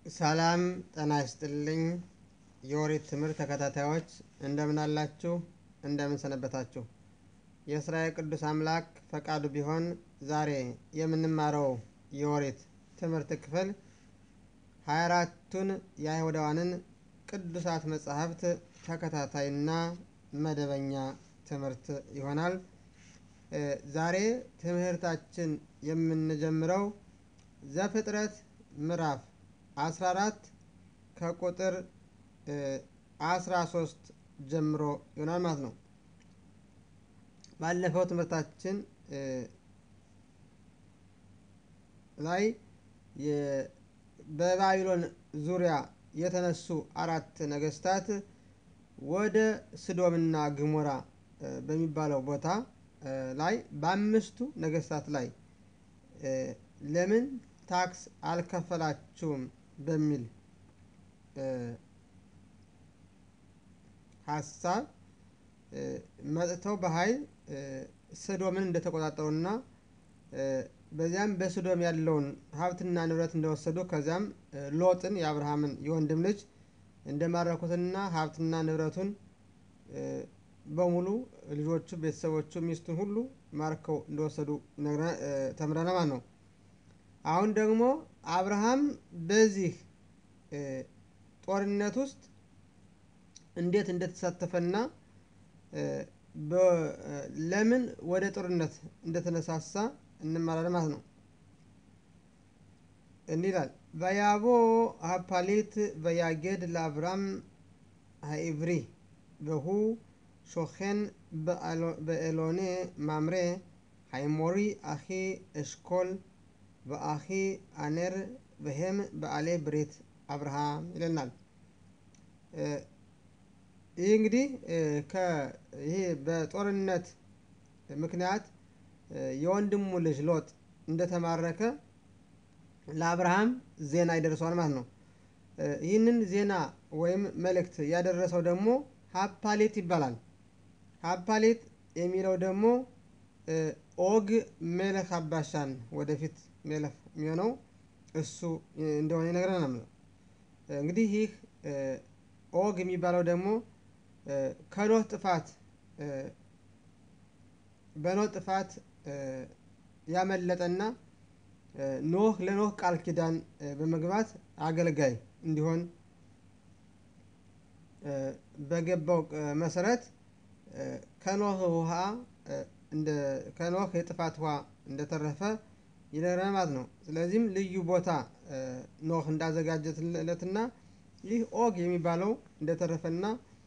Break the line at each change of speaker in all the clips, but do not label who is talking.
ሰላም ጤና ይስጥልኝ የኦሪት ትምህርት ተከታታዮች እንደምን አላችሁ? እንደምን ሰነበታችሁ? የእስራኤል ቅዱስ አምላክ ፈቃዱ ቢሆን ዛሬ የምንማረው የኦሪት ትምህርት ክፍል ሀያ አራቱን የአይሁዳውያንን ቅዱሳት መጻሕፍት ተከታታይና መደበኛ ትምህርት ይሆናል። ዛሬ ትምህርታችን የምንጀምረው ዘፍጥረት ምዕራፍ 14 ከቁጥር 13 ጀምሮ ይሆናል ማለት ነው። ባለፈው ትምህርታችን ላይ በባቢሎን ዙሪያ የተነሱ አራት ነገስታት ወደ ስዶምና ግሞራ በሚባለው ቦታ ላይ በአምስቱ ነገስታት ላይ ለምን ታክስ አልከፈላችሁም በሚል ሀሳብ መጥተው በኃይል ስዶምን እንደተቆጣጠሩና በዚያም በስዶም ያለውን ሀብትና ንብረት እንደወሰዱ ከዚያም ሎጥን የአብርሃምን የወንድም ልጅ እንደማረኩትና ሀብትና ንብረቱን በሙሉ ልጆቹ፣ ቤተሰቦቹ፣ ሚስቱን ሁሉ ማርከው እንደወሰዱ ተምረናል ማለት ነው። አሁን ደግሞ አብርሃም በዚህ ጦርነት ውስጥ እንዴት እንደተሳተፈና ለምን ወደ ጦርነት እንደተነሳሳ እንማራለን ማለት ነው። እንዲህ ይላል በያቦ ሀፓሊት በያጌድ ለአብራም ሀኢብሪ በሁ ሾኸን በኤሎኔ ማምሬ ሃይሞሪ አኺ እሽኮል በአኺ አኔር በሄም በአሌ ብሬት አብርሃም ይለናል። ይህ እንግዲህ ይሄ በጦርነት ምክንያት የወንድሙ ልጅ ሎጥ እንደተማረከ ለአብርሃም ዜና ይደርሰዋል ማለት ነው። ይህንን ዜና ወይም መልእክት ያደረሰው ደግሞ ሀፓሌት ይባላል። ሀፓሌት የሚለው ደግሞ ኦግ ሜለክ አባሻን ወደፊት ሜለክ የሚሆነው እሱ እንደሆነ ይነግረናል። እንግዲህ ይህ ኦግ የሚባለው ደግሞ ከኖህ ጥፋት በኖህ ጥፋት ያመለጠና ኖህ ለኖህ ቃል ኪዳን በመግባት አገልጋይ እንዲሆን በገባው መሰረት ከኖህ ውሃ ከኖህ የጥፋት ውሃ እንደተረፈ ይነግረናል ማለት ነው። ስለዚህም ልዩ ቦታ ኖህ እንዳዘጋጀለትና ይህ ኦግ የሚባለው እንደተረፈና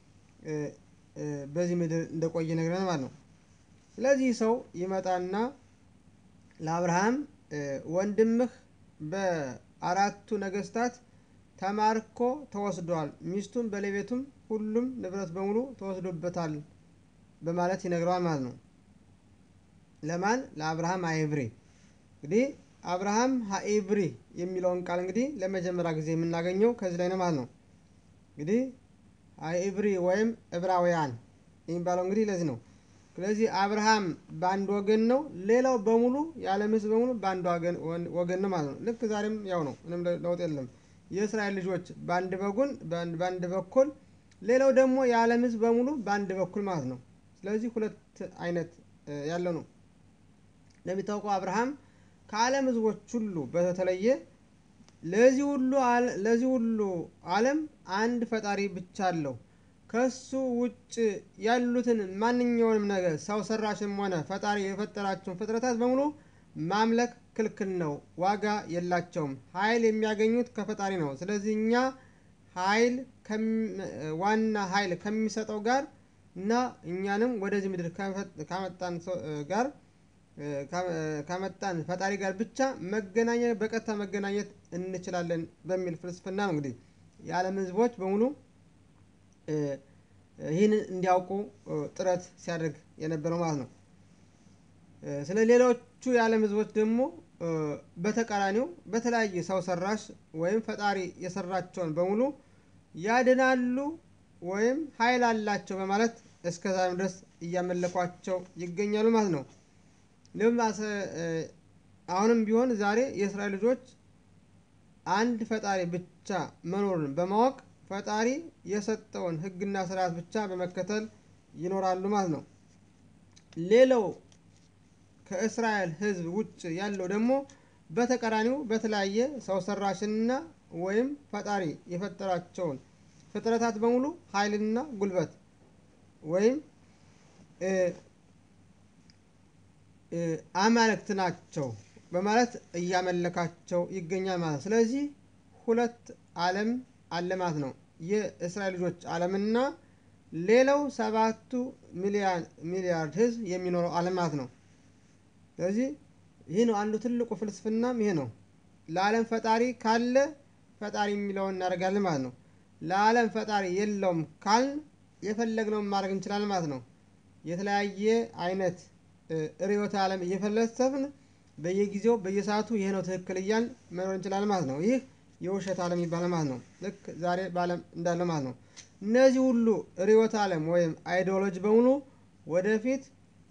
በዚህ ምድር እንደቆየ ይነግረናል ማለት ነው። ስለዚህ ሰው ይመጣና ለአብርሃም ወንድምህ በአራቱ ነገስታት ተማርኮ ተወስዷል፣ ሚስቱም ባለቤቱም ሁሉም ንብረት በሙሉ ተወስዶበታል በማለት ይነግረዋል ማለት ነው። ለማን? ለአብርሃም ሀኢብሪ። እንግዲህ አብርሃም ሀኢብሪ የሚለውን ቃል እንግዲህ ለመጀመሪያ ጊዜ የምናገኘው ከዚህ ላይ ነው ማለት ነው። እንግዲህ ሀኢብሪ ወይም ዕብራውያን የሚባለው እንግዲህ ለዚህ ነው። ስለዚህ አብርሃም በአንድ ወገን ነው፣ ሌላው በሙሉ የዓለም ሕዝብ በሙሉ በአንድ ወገን ነው ማለት ነው። ልክ ዛሬም ያው ነው፣ ምንም ለውጥ የለም። የእስራኤል ልጆች በአንድ በጉን በአንድ በኩል፣ ሌላው ደግሞ የዓለም ሕዝብ በሙሉ በአንድ በኩል ማለት ነው። ስለዚህ ሁለት አይነት ያለው ነው። እንደሚታወቀው አብርሃም ከዓለም ሕዝቦች ሁሉ በተለየ ለዚህ ሁሉ ለዚህ ሁሉ ዓለም አንድ ፈጣሪ ብቻ አለው። ከሱ ውጭ ያሉትን ማንኛውንም ነገር ሰው ሰራሽም ሆነ ፈጣሪ የፈጠራቸውን ፍጥረታት በሙሉ ማምለክ ክልክል ነው፣ ዋጋ የላቸውም። ኃይል የሚያገኙት ከፈጣሪ ነው። ስለዚህ እኛ ኃይል ዋና ኃይል ከሚሰጠው ጋር እና እኛንም ወደዚህ ምድር ካመጣን ጋር ካመጣን ፈጣሪ ጋር ብቻ መገናኘት በቀጥታ መገናኘት እንችላለን በሚል ፍልስፍና ነው እንግዲህ የዓለም ሕዝቦች በሙሉ ይህን እንዲያውቁ ጥረት ሲያደርግ የነበረው ማለት ነው። ስለ ሌሎቹ የዓለም ሕዝቦች ደግሞ በተቃራኒው በተለያየ ሰው ሰራሽ ወይም ፈጣሪ የሰራቸውን በሙሉ ያድናሉ ወይም ኃይል አላቸው በማለት እስከ ዛሬም ድረስ እያመለኳቸው ይገኛሉ ማለት ነው። አሁንም ቢሆን ዛሬ የእስራኤል ልጆች አንድ ፈጣሪ ብቻ መኖሩን በማወቅ ፈጣሪ የሰጠውን ሕግና ስርዓት ብቻ በመከተል ይኖራሉ ማለት ነው። ሌላው ከእስራኤል ሕዝብ ውጭ ያለው ደግሞ በተቃራኒው በተለያየ ሰው ሰራሽና ወይም ፈጣሪ የፈጠራቸውን ፍጥረታት በሙሉ ኃይልና ጉልበት ወይም አማልክት ናቸው በማለት እያመለካቸው ይገኛል ማለት ነው። ስለዚህ ሁለት ዓለም አለ ማለት ነው። የእስራኤል ልጆች ዓለምና ሌላው ሰባቱ ሚሊያርድ ህዝብ የሚኖረው ዓለም ማለት ነው። ስለዚህ ይህ ነው አንዱ ትልቁ ፍልስፍናም ይሄ ነው። ለዓለም ፈጣሪ ካለ ፈጣሪ የሚለውን እናደርጋለን ማለት ነው። ለዓለም ፈጣሪ የለውም ካልን የፈለግነውን ማድረግ እንችላለን ማለት ነው። የተለያየ አይነት ርዕዮተ ዓለም እየፈለሰፍን በየጊዜው በየሰዓቱ ይሄ ነው ትክክል እያልን መኖር እንችላለን ማለት ነው። ይህ የውሸት ዓለም ይባላል ማለት ነው። ልክ ዛሬ በዓለም እንዳለ ማለት ነው። እነዚህ ሁሉ ርዕዮተ ዓለም ወይም አይዲዮሎጂ በሙሉ ወደፊት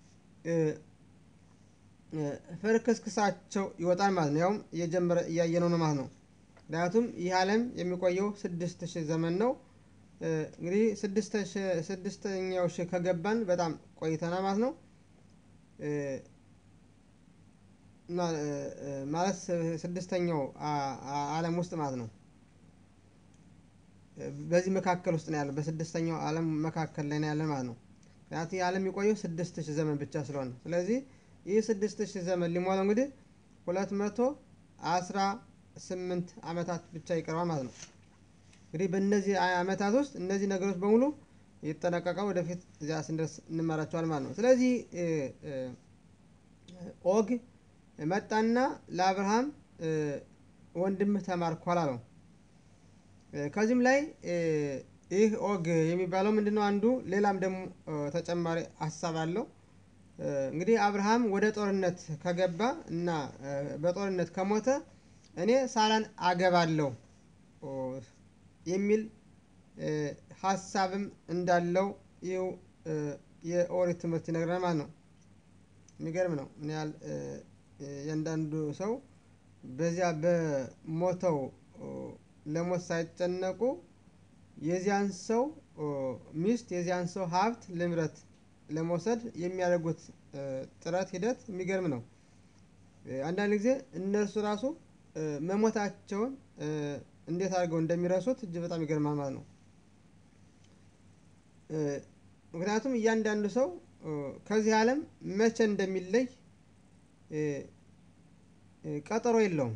ፍርክስክሳቸው ይወጣል ማለት ነው። ያውም እየጀመረ እያየነው ነው ማለት ነው። ምክንያቱም ይህ ዓለም የሚቆየው ስድስት ሺህ ዘመን ነው። እንግዲህ ስድስተኛው ሺህ ከገባን በጣም ቆይተናል ማለት ነው። ማለት ስድስተኛው ዓለም ውስጥ ማለት ነው። በዚህ መካከል ውስጥ ነው ያለ በስድስተኛው ዓለም መካከል ላይ ነው ያለ ማለት ነው። ምክንያቱም ይህ ዓለም የሚቆየው ስድስት ሺህ ዘመን ብቻ ስለሆነ ስለዚህ ይህ ስድስት ሺህ ዘመን ሊሞላው እንግዲህ ሁለት መቶ አስራ ስምንት ዓመታት ብቻ ይቀረዋል ማለት ነው። እንግዲህ በእነዚህ ዓመታት ውስጥ እነዚህ ነገሮች በሙሉ ይጠናቀቃል። ወደፊት እዚያ ስንደርስ እንማራቸዋል ማለት ነው። ስለዚህ ኦግ መጣና ለአብርሃም ወንድምህ ተማርኳል አለው። ከዚህም ላይ ይህ ኦግ የሚባለው ምንድን ነው? አንዱ ሌላም ደግሞ ተጨማሪ ሀሳብ አለው። እንግዲህ አብርሃም ወደ ጦርነት ከገባ እና በጦርነት ከሞተ እኔ ሳራን አገባለሁ የሚል ሀሳብም እንዳለው ይኸው የኦሪት ትምህርት ይነግረናል ማለት ነው። የሚገርም ነው። ምን ያህል እያንዳንዱ ሰው በዚያ በሞተው ለሞት ሳይጨነቁ የዚያን ሰው ሚስት የዚያን ሰው ሀብት ልምረት ለመውሰድ የሚያደርጉት ጥረት ሂደት የሚገርም ነው። አንዳንድ ጊዜ እነርሱ ራሱ መሞታቸውን እንዴት አድርገው እንደሚረሱት እጅግ በጣም ይገርማል ማለት ነው። ምክንያቱም እያንዳንዱ ሰው ከዚህ ዓለም መቼ እንደሚለይ ቀጠሮ የለውም።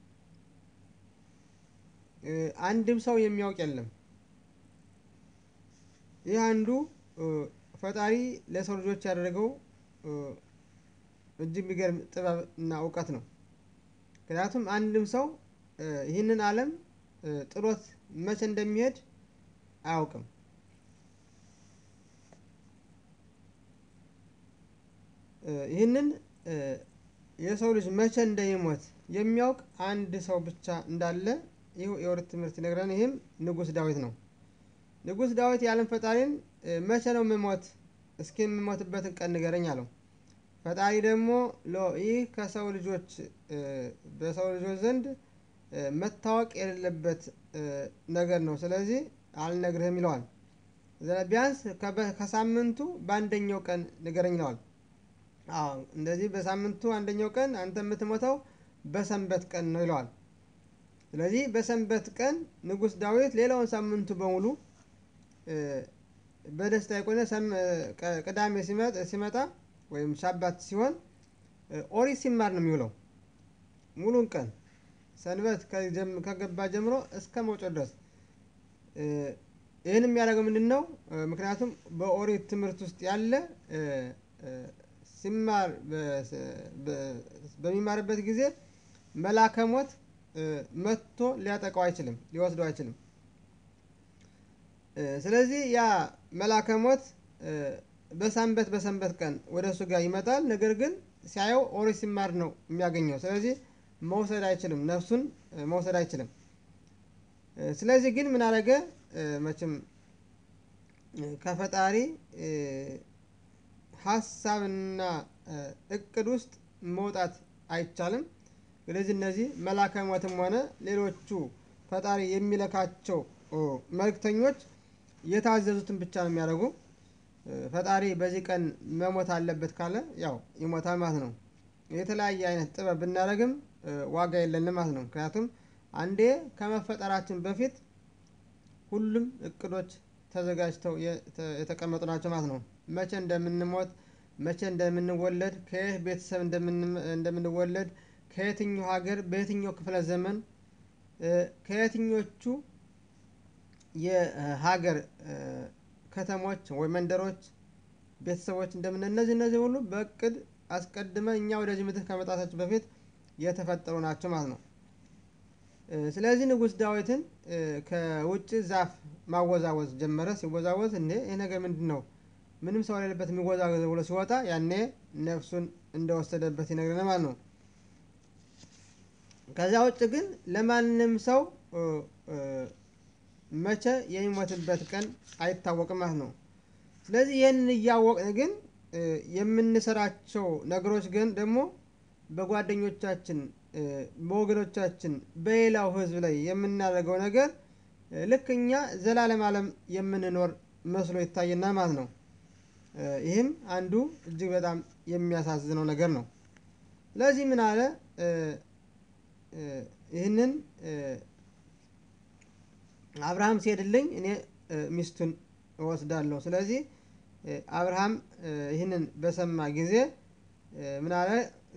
አንድም ሰው የሚያውቅ የለም። ይህ አንዱ ፈጣሪ ለሰው ልጆች ያደረገው እጅግ የሚገርም ጥበብ እና እውቀት ነው። ምክንያቱም አንድም ሰው ይህንን ዓለም ጥሎት መቼ እንደሚሄድ አያውቅም። ይህንን የሰው ልጅ መቼ እንደሚሞት የሚያውቅ አንድ ሰው ብቻ እንዳለ ይህ የኦሪት ትምህርት ይነግረን። ይህም ንጉሥ ዳዊት ነው። ንጉሥ ዳዊት የዓለም ፈጣሪን መቼ ነው የምሞት? እስኪ የምሞትበትን ቀን ንገረኝ አለው። ፈጣሪ ደግሞ ይህ ከሰው ልጆች በሰው ልጆች ዘንድ መታወቅ የሌለበት ነገር ነው። ስለዚህ አልነግርህም ይለዋል። ቢያንስ ከሳምንቱ በአንደኛው ቀን ንገረኝ ይለዋል። አዎ እንደዚህ በሳምንቱ አንደኛው ቀን አንተ የምትሞተው በሰንበት ቀን ነው ይለዋል። ስለዚህ በሰንበት ቀን ንጉሥ ዳዊት ሌላውን ሳምንቱ በሙሉ በደስታ የቆየ ቅዳሜ ሲመጣ ወይም ሻባት ሲሆን ኦሪት ሲማር ነው የሚውለው ሙሉን ቀን ሰንበት ከገባ ጀምሮ እስከ መውጫው ድረስ። ይህን የሚያደርገው ምንድን ነው? ምክንያቱም በኦሪት ትምህርት ውስጥ ያለ ሲማር በሚማርበት ጊዜ መልአከ ሞት መጥቶ ሊያጠቃው አይችልም፣ ሊወስደው አይችልም። ስለዚህ ያ መልአከ ሞት በሰንበት በሰንበት ቀን ወደ እሱ ጋር ይመጣል። ነገር ግን ሲያየው ኦሪት ሲማር ነው የሚያገኘው። ስለዚህ መውሰድ አይችልም፣ ነፍሱን መውሰድ አይችልም። ስለዚህ ግን ምን አደረገ? መቼም ከፈጣሪ ሀሳብና እቅድ ውስጥ መውጣት አይቻልም። ስለዚህ እነዚህ መላከ ሞትም ሆነ ሌሎቹ ፈጣሪ የሚለካቸው መልእክተኞች የታዘዙትን ብቻ ነው የሚያደርጉ። ፈጣሪ በዚህ ቀን መሞት አለበት ካለ ያው ይሞታል ማለት ነው። የተለያየ አይነት ጥበብ ብናደርግም ዋጋ የለንም ማለት ነው። ምክንያቱም አንዴ ከመፈጠራችን በፊት ሁሉም እቅዶች ተዘጋጅተው የተቀመጡ ናቸው ማለት ነው። መቼ እንደምንሞት፣ መቼ እንደምንወለድ፣ ከየት ቤተሰብ እንደምንወለድ፣ ከየትኛው ሀገር፣ በየትኛው ክፍለ ዘመን፣ ከየትኞቹ የሀገር ከተሞች ወይ መንደሮች ቤተሰቦች እንደምን እነዚህ እነዚህ ሁሉ በእቅድ አስቀድመን እኛ ወደዚህ ምድር ከመጣታችን በፊት የተፈጠሩ ናቸው ማለት ነው። ስለዚህ ንጉሥ ዳዊትን ከውጭ ዛፍ ማወዛወዝ ጀመረ። ሲወዛወዝ እንዴ ይህ ነገር ምንድን ነው? ምንም ሰው የሌለበት የሚወዛወዝ ብሎ ሲወጣ ያኔ ነፍሱን እንደወሰደበት ይነግረን ማለት ነው። ከዚያ ውጭ ግን ለማንም ሰው መቼ የሚሞትበት ቀን አይታወቅም ማለት ነው። ስለዚህ ይህንን እያወቅን ግን የምንሰራቸው ነገሮች ግን ደግሞ በጓደኞቻችን፣ በወገኖቻችን፣ በሌላው ሕዝብ ላይ የምናደርገው ነገር ልክ እኛ ዘላለም ዓለም የምንኖር መስሎ ይታየናል ማለት ነው። ይህም አንዱ እጅግ በጣም የሚያሳዝነው ነገር ነው። ስለዚህ ምን አለ ይህንን አብርሃም ሲሄድልኝ እኔ ሚስቱን እወስዳለሁ። ስለዚህ አብርሃም ይህንን በሰማ ጊዜ ምን አለ?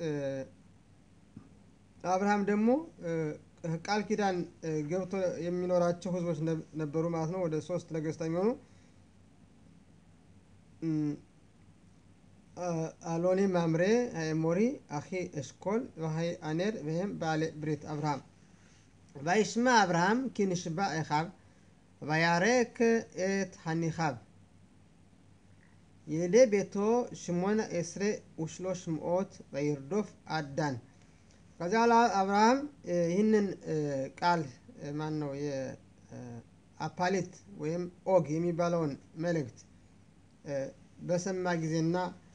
አብርሃም ደግሞ ቃል ኪዳን ገብቶ የሚኖራቸው ህዝቦች ነበሩ ማለት ነው። ወደ ሶስት ነገስታት የሚሆኑ አሎኒ ማምሬ ሞሪ አኺ እሽኮል ሀይ አኔር ወይም ባሌ ብሪት አብርሃም וישמע אברהם כי נשבע אחיו וירק את הניחיו. ילידי ביתו שמונה עשרה ושלוש מאות וירדוף עד דן. ከዚያ በኋላ አብርሃም ይህንን ቃል ማን ነው የአፓሊት ወይም ኦግ የሚባለውን መልእክት በሰማ ጊዜና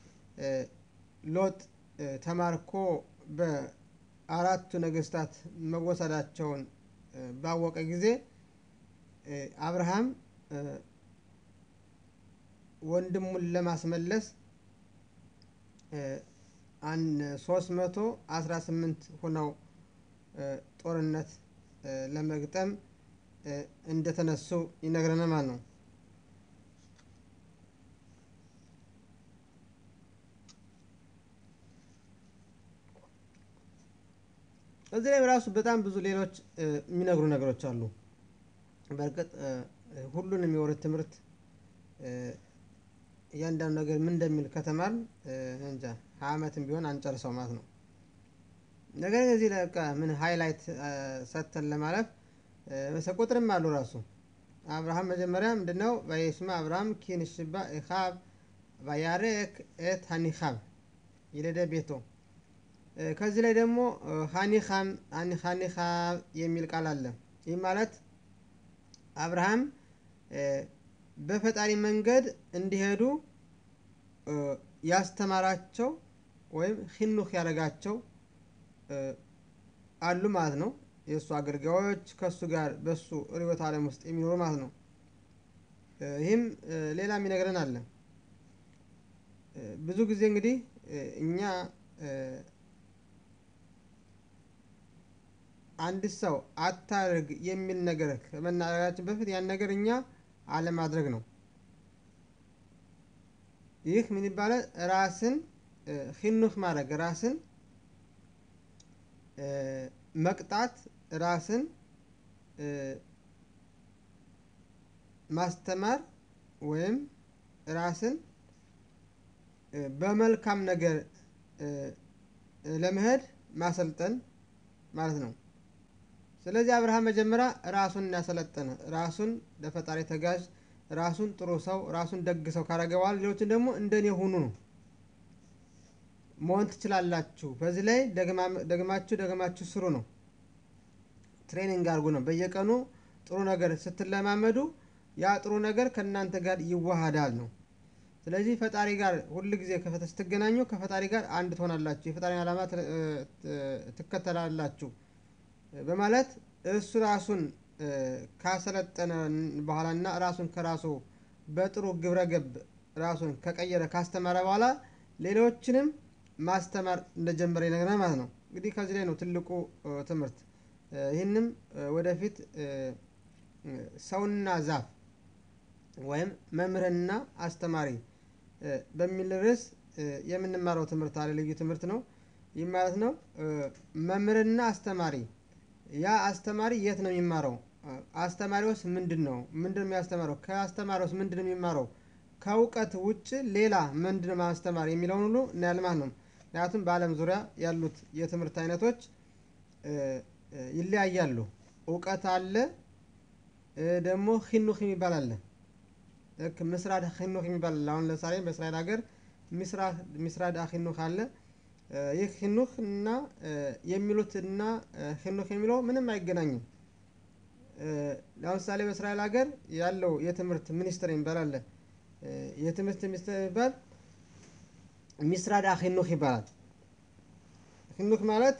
ሎጥ ተማርኮ በአራቱ ነገስታት መወሰዳቸውን ባወቀ ጊዜ አብርሃም ወንድሙን ለማስመለስ ሶስት መቶ አስራ ስምንት ሆነው ጦርነት ለመግጠም እንደተነሱ ይነግረናል ማለት ነው። እዚህ ላይ ራሱ በጣም ብዙ ሌሎች የሚነግሩ ነገሮች አሉ። በእርግጥ ሁሉን የሚወርድ ትምህርት እያንዳንዱ ነገር ምን እንደሚል ከተማር እንጃ ሀያ ዓመትም ቢሆን አንጨርሰው ማለት ነው። ነገር ግን እዚህ በቃ ምን ሃይላይት ሰጥተን ለማለፍ ቁጥርም አሉ ራሱ አብርሃም መጀመሪያ ምንድነው በይስማ አብርሃም ኪንሽባ ኢኻብ ባያሬክ ኤት ሀኒኻብ ይለደ ቤቶ ከዚህ ላይ ደግሞ ሀኒኻም ሀኒኻብ የሚል ቃል አለ። ይህ ማለት አብርሃም በፈጣሪ መንገድ እንዲሄዱ ያስተማራቸው ወይም ሂኑክ ያደረጋቸው አሉ ማለት ነው። የእሱ አገልጋዮች ከእሱ ጋር በእሱ ርዕዮተ ዓለም ውስጥ የሚኖሩ ማለት ነው። ይህም ሌላ የሚነግረን አለ። ብዙ ጊዜ እንግዲህ እኛ አንድ ሰው አታርግ የሚል ነገር ከመናገራችን በፊት ያን ነገር እኛ አለማድረግ ነው። ይህ ምን ይባላል? ራስን ሂኑክ ማድረግ፣ ራስን መቅጣት፣ ራስን ማስተማር ወይም ራስን በመልካም ነገር ለመሄድ ማሰልጠን ማለት ነው። ስለዚህ አብርሃም መጀመሪያ ራሱን እናሰለጠነ ራሱን ለፈጣሪ ተጋዥ ራሱን ጥሩ ሰው ራሱን ደግ ሰው ካረገ በኋላ ሌሎችን ደግሞ እንደኔ ሁኑ ነው መሆን ትችላላችሁ። በዚህ ላይ ደግማችሁ ደግማችሁ ስሩ ነው። ትሬኒንግ አድርጉ ነው። በየቀኑ ጥሩ ነገር ስትለማመዱ ያ ጥሩ ነገር ከእናንተ ጋር ይዋሃዳል ነው። ስለዚህ ፈጣሪ ጋር ሁል ጊዜ ስትገናኙ ከፈጣሪ ጋር አንድ ትሆናላችሁ። የፈጣሪን ዓላማ ትከተላላችሁ በማለት እሱ ራሱን ካሰለጠነ በኋላና ራሱን ከራሱ በጥሩ ግብረ ገብ ራሱን ከቀየረ ካስተማረ በኋላ ሌሎችንም ማስተማር እንደጀመረ ይነግረናል ማለት ነው። እንግዲህ ከዚህ ላይ ነው ትልቁ ትምህርት። ይህንም ወደፊት ሰውና ዛፍ ወይም መምህርና አስተማሪ በሚል ርዕስ የምንማረው ትምህርት አለ። ልዩ ትምህርት ነው። ይህ ማለት ነው መምህርና አስተማሪ። ያ አስተማሪ የት ነው የሚማረው? አስተማሪውስ ምንድን ነው? ምንድን ነው የሚያስተምረው? ከአስተማሪውስ ምንድን ነው የሚማረው? ከእውቀት ውጭ ሌላ ምንድን ነው ማስተማር የሚለውን ሁሉ እናያለን ማለት ነው። ምክንያቱም በዓለም ዙሪያ ያሉት የትምህርት አይነቶች ይለያያሉ። እውቀት አለ፣ ደግሞ ሂኑክ የሚባል አለ። ልክ ምስራድ ሂኑክ የሚባል አለ። አሁን ለምሳሌ በእስራኤል ሀገር ሚስራድ ሂኑክ አለ። ይህ ሂኑክ እና የሚሉት እና ሂኑክ የሚለው ምንም አይገናኝም። ለምሳሌ በእስራኤል ሀገር ያለው የትምህርት ሚኒስትር የሚባል አለ። የትምህርት ሚኒስትር የሚባል ሚስራድ ሂኑክ ይባላል። ሂኑክ ማለት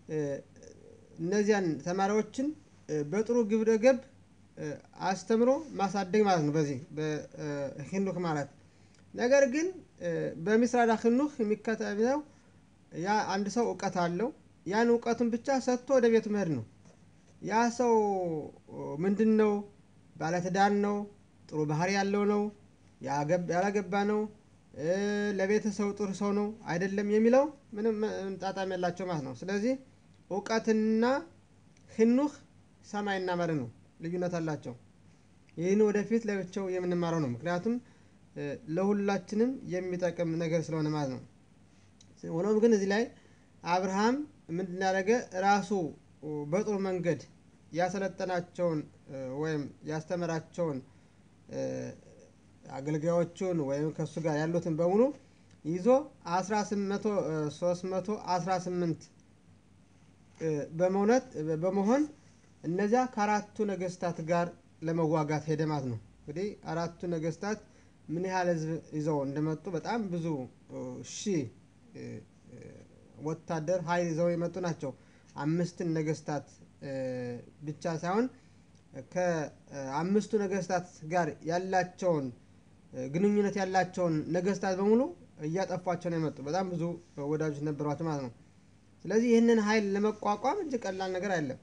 እነዚያን ተማሪዎችን በጥሩ ግብረ ገብ አስተምሮ ማሳደግ ማለት ነው። በዚህ በሂኑክ ማለት ነገር ግን በሚስራድ ሂኑክ የሚከተለው ያ አንድ ሰው እውቀት አለው። ያን እውቀቱን ብቻ ሰጥቶ ወደ ቤቱ መሄድ ነው። ያ ሰው ምንድን ነው? ባለትዳር ነው? ጥሩ ባህሪ ያለው ነው? ያላገባ ነው? ለቤተሰቡ ጥሩ ሰው ነው አይደለም የሚለው ምንም ጣጣም ያላቸው ማለት ነው። ስለዚህ እውቀትና ሂኑክ ሰማይና መሬት ነው፣ ልዩነት አላቸው። ይህን ወደፊት ለብቻው የምንማረው ነው። ምክንያቱም ለሁላችንም የሚጠቅም ነገር ስለሆነ ማለት ነው። ሆኖም ግን እዚህ ላይ አብርሃም ምንድን ያደረገ ራሱ በጥሩ መንገድ ያሰለጠናቸውን ወይም ያስተምራቸውን አገልጋዮቹን ወይም ከእሱ ጋር ያሉትን በሙሉ ይዞ ሶስት መቶ አስራ ስምንት በመውነት በመሆን እነዚያ ከአራቱ ነገስታት ጋር ለመዋጋት ሄደ ማለት ነው። እንግዲህ አራቱ ነገስታት ምን ያህል ህዝብ ይዘው እንደመጡ በጣም ብዙ ሺህ ወታደር ኃይል ይዘው የመጡ ናቸው። አምስትን ነገስታት ብቻ ሳይሆን ከአምስቱ ነገስታት ጋር ያላቸውን ግንኙነት ያላቸውን ነገስታት በሙሉ እያጠፏቸው ነው የመጡ። በጣም ብዙ ወዳጆች ነበሯቸው ማለት ነው። ስለዚህ ይህንን ኃይል ለመቋቋም እጅግ ቀላል ነገር አይደለም።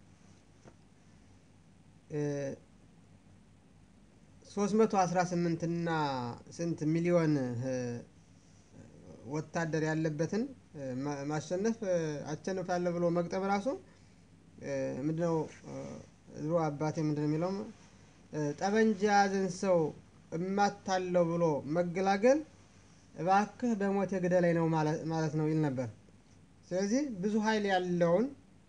ሶስት መቶ አስራ ስምንት እና ስንት ሚሊዮን ወታደር ያለበትን ማሸነፍ አሸንፋለሁ ብሎ መግጠም ራሱ ምንድነው? ድሮ አባቴ ምንድነው የሚለው ጠበንጃ ያዘን ሰው እማታለው ብሎ መገላገል እባክህ በሞት ግደለኝ ነው ማለት ነው ይል ነበር። ስለዚህ ብዙ ኃይል ያለውን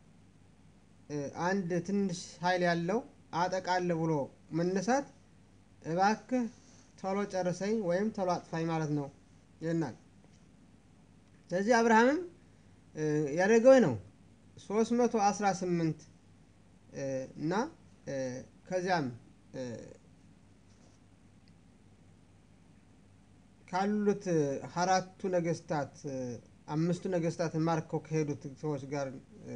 አንድ ትንሽ ኃይል ያለው አጠቃለሁ ብሎ መነሳት እባክህ ቶሎ ጨርሰኝ ወይም ቶሎ አጥፋኝ ማለት ነው ይልናል። ስለዚህ አብርሃምም ያደረገው ነው ሶስት መቶ አስራ ስምንት እና ከዚያም ካሉት አራቱ ነገስታት አምስቱ ነገስታት ማርከው ከሄዱት ሰዎች ጋር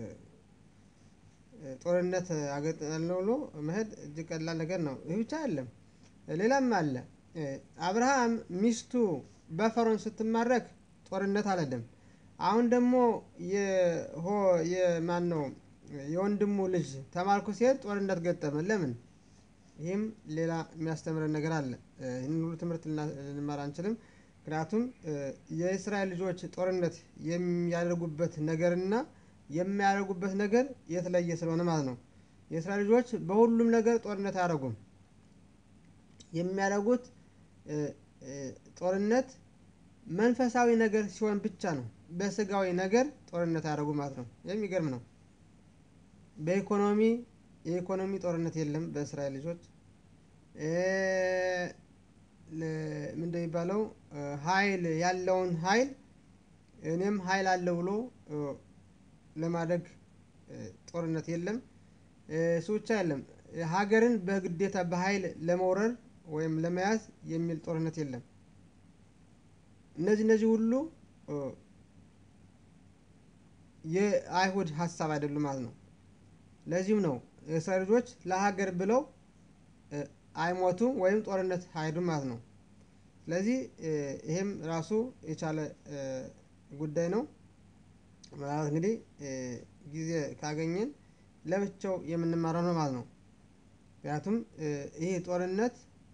ጦርነት አገጥናለሁ ብሎ መሄድ እጅግ ቀላል ነገር ነው። ይህ ብቻ አይደለም፣ ሌላም አለ። አብርሃም ሚስቱ በፈሮን ስትማረክ ጦርነት አልሄደም። አሁን ደግሞ የማን ነው የወንድሙ ልጅ ተማርኮ ሲሄድ ጦርነት ገጠመ። ለምን? ይህም ሌላ የሚያስተምረን ነገር አለ። ይህን ሁሉ ትምህርት ልንማር አንችልም። ምክንያቱም የእስራኤል ልጆች ጦርነት የሚያደርጉበት ነገርና የሚያደርጉበት ነገር የተለየ ስለሆነ ማለት ነው። የእስራኤል ልጆች በሁሉም ነገር ጦርነት አያደርጉም። የሚያደርጉት ጦርነት መንፈሳዊ ነገር ሲሆን ብቻ ነው። በስጋዊ ነገር ጦርነት አያደርጉ ማለት ነው። የሚገርም ነው። በኢኮኖሚ የኢኮኖሚ ጦርነት የለም በእስራኤል ልጆች። ምንድን የሚባለው ኃይል ያለውን ኃይል እኔም ኃይል አለ ብሎ ለማድረግ ጦርነት የለም። እሱ ብቻ የለም። ሀገርን በግዴታ በኃይል ለመውረር ወይም ለመያዝ የሚል ጦርነት የለም። እነዚህ እነዚህ ሁሉ የአይሁድ ሀሳብ አይደሉም ማለት ነው። ለዚህም ነው የእስራኤል ልጆች ለሀገር ብለው አይሞቱም ወይም ጦርነት አይሄዱም ማለት ነው። ስለዚህ ይሄም ራሱ የቻለ ጉዳይ ነው ማለት እንግዲህ ጊዜ ካገኘን ለብቻው የምንማረው ነው ማለት ነው። ምክንያቱም ይህ ጦርነት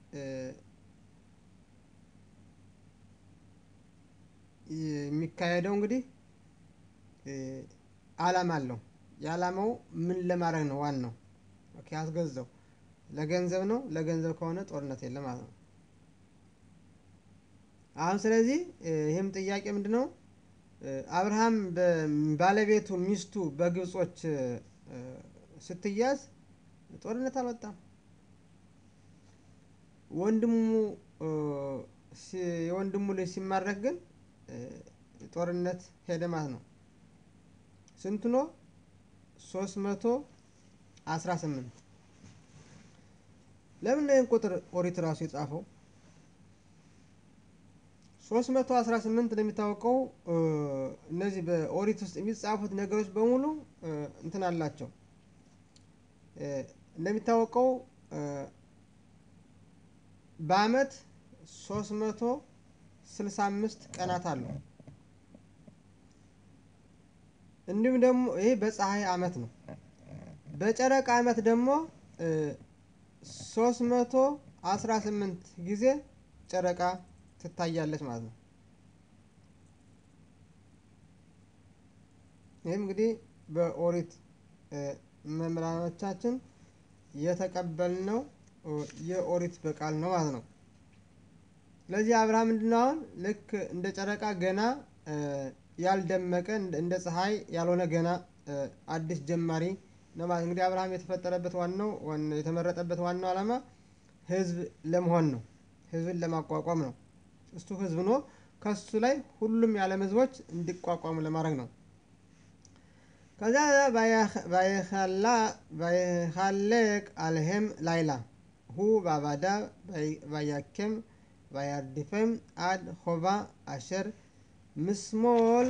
የሚካሄደው እንግዲህ አላማ አለው የአላማው ምን ለማድረግ ነው ዋናው ኦኬ አስገዛው ለገንዘብ ነው ለገንዘብ ከሆነ ጦርነት የለም ማለት ነው። አሁን ስለዚህ ይህም ጥያቄ ምንድነው? አብርሃም ባለቤቱ ሚስቱ በግብጾች ስትያዝ ጦርነት አልወጣም። ወንድሙ የወንድሙ ልጅ ሲማረክ ግን ጦርነት ሄደ ማለት ነው። ስንት ነው? ሶስት መቶ አስራ ስምንት ለምን ነው ይህን ቁጥር ኦሪት ራሱ የጻፈው? ሶስት መቶ አስራ ስምንት እንደሚታወቀው እነዚህ በኦሪት ውስጥ የሚጻፉት ነገሮች በሙሉ እንትን አላቸው። እንደሚታወቀው በአመት ሶስት መቶ ስልሳ አምስት ቀናት አሉ። እንዲሁም ደግሞ ይሄ በፀሀይ አመት ነው። በጨረቃ አመት ደግሞ ሶስት መቶ አስራ ስምንት ጊዜ ጨረቃ ትታያለች ማለት ነው። ይህም እንግዲህ በኦሪት መምህራኖቻችን የተቀበልነው የኦሪት በቃል ነው ማለት ነው። ስለዚህ አብርሃም ምንድነው አሁን ልክ እንደ ጨረቃ ገና ያልደመቀ እንደ ፀሀይ ያልሆነ ገና አዲስ ጀማሪ ነው ማለት እንግዲህ አብርሃም የተፈጠረበት ዋናው የተመረጠበት ዋናው አላማ ህዝብ ለመሆን ነው። ህዝብን ለማቋቋም ነው። እሱ ህዝብ ሆኖ ከሱ ላይ ሁሉም የዓለም ህዝቦች እንዲቋቋሙ ለማድረግ ነው። ከዛ ባየኸላ ባየኻሌቅ አልሄም ላይላ ሁ ባባዳ ባያኬም ባያርዲፈም አድ ሆባ አሸር ምስሞል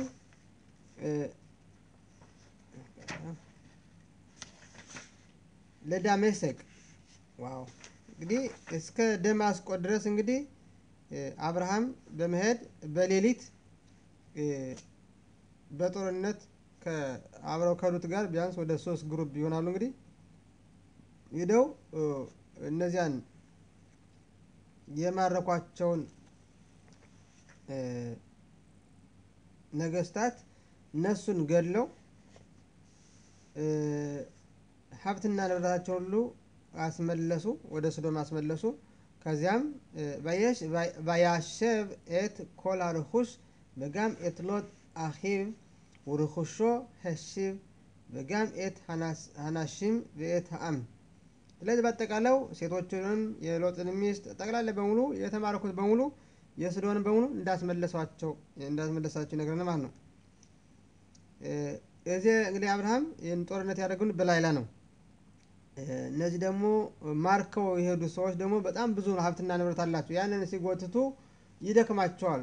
ለዳሜሰቅ ዋው እንግዲህ እስከ ደማስቆ ድረስ እንግዲህ አብርሃም በመሄድ በሌሊት በጦርነት ከአብረው ከሉት ጋር ቢያንስ ወደ ሶስት ግሩፕ ይሆናሉ እንግዲህ ሄደው እነዚያን የማረኳቸውን ነገስታት እነሱን ገድለው ሀብትና ንብረታቸውን ሁሉ አስመለሱ ወደ ሶዶም አስመለሱ። ከዚያም ባያሸብ ኤት ኮል ርኩስ በጋም ኤት ሎጥ አኺብ ወርኩሾ ሄሺብ በጋም ኤት ሀናሽም በኤት ሀአም ስለዚህ በአጠቃላው ሴቶችንም የሎጥን ሚስት ጠቅላላ በሙሉ የተማረኩት በሙሉ የስዶን በሙሉ እንዳስመለሷቸው እንዳስመለሳቸው ይነግረናል ማለት ነው። እዚህ እንግዲህ አብርሃም ይህን ጦርነት ያደረገውን በላይላ ነው። እነዚህ ደግሞ ማርከው የሄዱ ሰዎች ደግሞ በጣም ብዙ ሀብትና ንብረት አላቸው። ያንን ሲጎትቱ ይደክማቸዋል።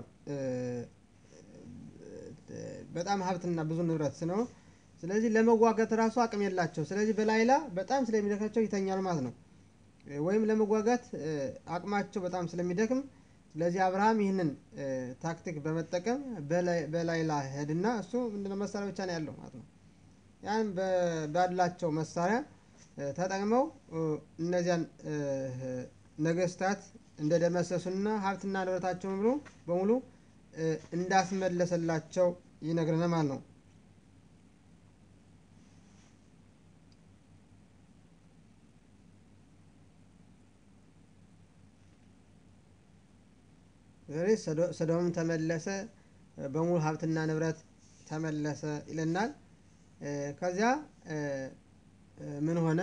በጣም ሀብትና ብዙ ንብረት ነው። ስለዚህ ለመዋጋት ራሱ አቅም የላቸው። ስለዚህ በላይላ በጣም ስለሚደክማቸው ይተኛል ማለት ነው። ወይም ለመዋጋት አቅማቸው በጣም ስለሚደክም ስለዚህ አብርሃም ይህንን ታክቲክ በመጠቀም በላይላ ሄድና እሱ ምንድነው መሳሪያ ብቻ ነው ያለው ማለት ነው። ያን ባላቸው መሳሪያ ተጠቅመው እነዚያን ነገስታት እንደደመሰሱና ሀብትና ንብረታቸውን ብሎ በሙሉ እንዳስመለሰላቸው ይነግረናል ማለት ነው። ሰዶምም ተመለሰ በሙሉ ሀብትና ንብረት ተመለሰ ይለናል። ከዚያ ምን ሆነ?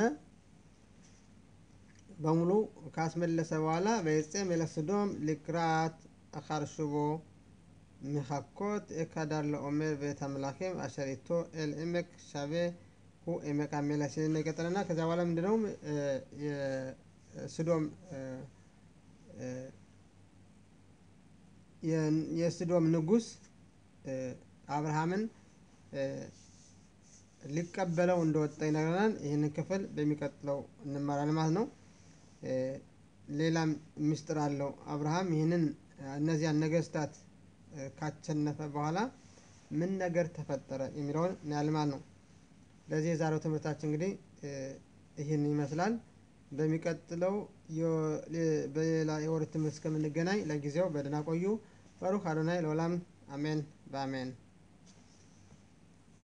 በሙሉ ካስመለሰ በኋላ በይጼም ኤለስዶም ሊክራት አኻርሽቦ ሚኻኮት ኤካዳር ለኦሜር ቤተ አምላኬም አሸሪቶ ኤል ኤሜክ ሻቤ ሁ ኤሜክ አሜላ ሲል ይቀጥልና ከዚያ በኋላ ምንድነው የስዶም የስዶም ንጉስ አብርሃምን ሊቀበለው እንደወጣ ይነግረናል። ይህንን ክፍል በሚቀጥለው እንማራለን ማለት ነው። ሌላም ምስጢር አለው። አብርሃም ይህንን እነዚያን ነገስታት ካቸነፈ በኋላ ምን ነገር ተፈጠረ የሚለውን እናያለን ማለት ነው። ለዚህ የዛሬው ትምህርታችን እንግዲህ ይህን ይመስላል። በሚቀጥለው በሌላ የወር ትምህርት እስከምንገናኝ ለጊዜው በደህና ቆዩ። ባሩክ አዶናይ ለዓለም አሜን በአሜን